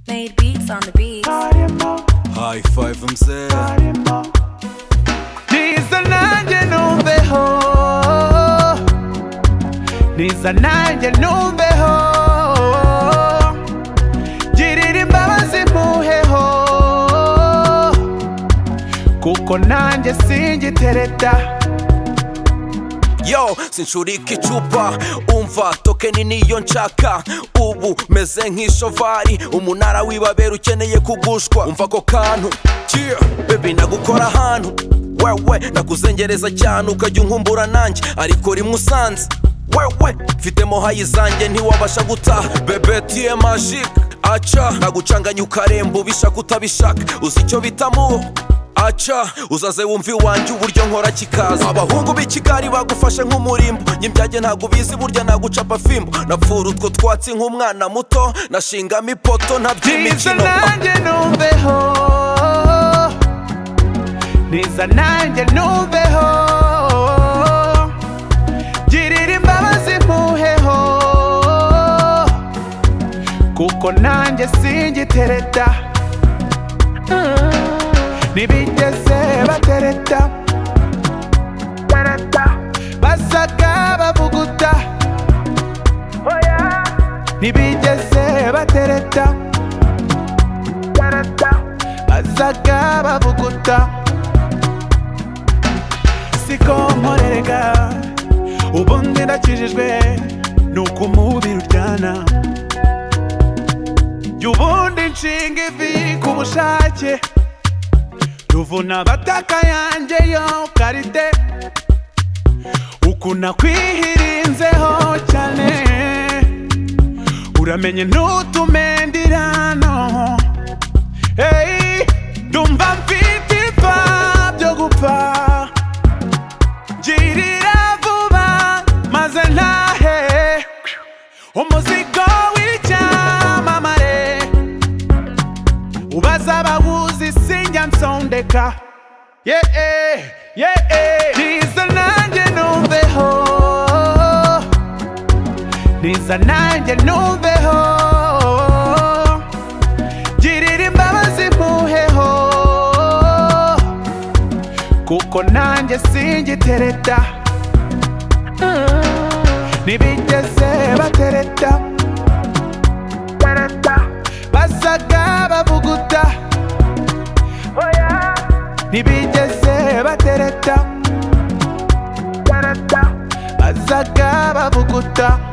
Made beats on the beats. High five mzee, niza nanjye numveho niza nanjye numveho girira imbabazi mpuheho kuko nanjye singitereta yo sinshurika icupa umva tokeni niyo nshaka ubu meze nk'ishovari umunara w'ibabera ukeneye kugushwa umva ako kantu Yeah, baby nagukora ahantu wewe nakuzengereza cyane ukajya unkumbura nanjye ariko rimwe usanze wewe mfitemo hayi zanjye ntiwabasha gutaha bebe tiye magique aca nagucanganya ukaremba ubishaka utabishaka uzi icyo bita muho aca uzaze wumva iwanjye uburyo nkora kikaza abahungu b'ikigari bagufashe nk'umurimbo nyimbyage ntabwo ubizi burya nagucapa fimbo napfura utwo twatsi nk'umwana muto nashingamo ipoto niza ntaby'imikino nanjye numveho niza nanjye numveho girira imbabazi mpuheho kuko nanjye singitereta ntibigeze batereta basaga bavuguta ntibigeze batereta bazaga bavuguta siko nkorerega ubundi ndakijijwe nuko umubiri uryana jya ubundi nshinga ivi ku bushake ruvuna abataka yanjye yo karite ukuna kwihirinzeho cyane uramenye ntutumendirano Hey, ndumva mfite ipfa byo gupfa girira vuba maze ntahe umuzigo w'icyamamare ubaza abawuzi sinjya nsondeka yeah, yeah, yeah. niza nanjye numveho niza nanjye numveho girira imbabazi mpuheho kuko nanjye singitereta ntibigeze batereta basaga bavuguta ntibigeze batereta basaga bavuguta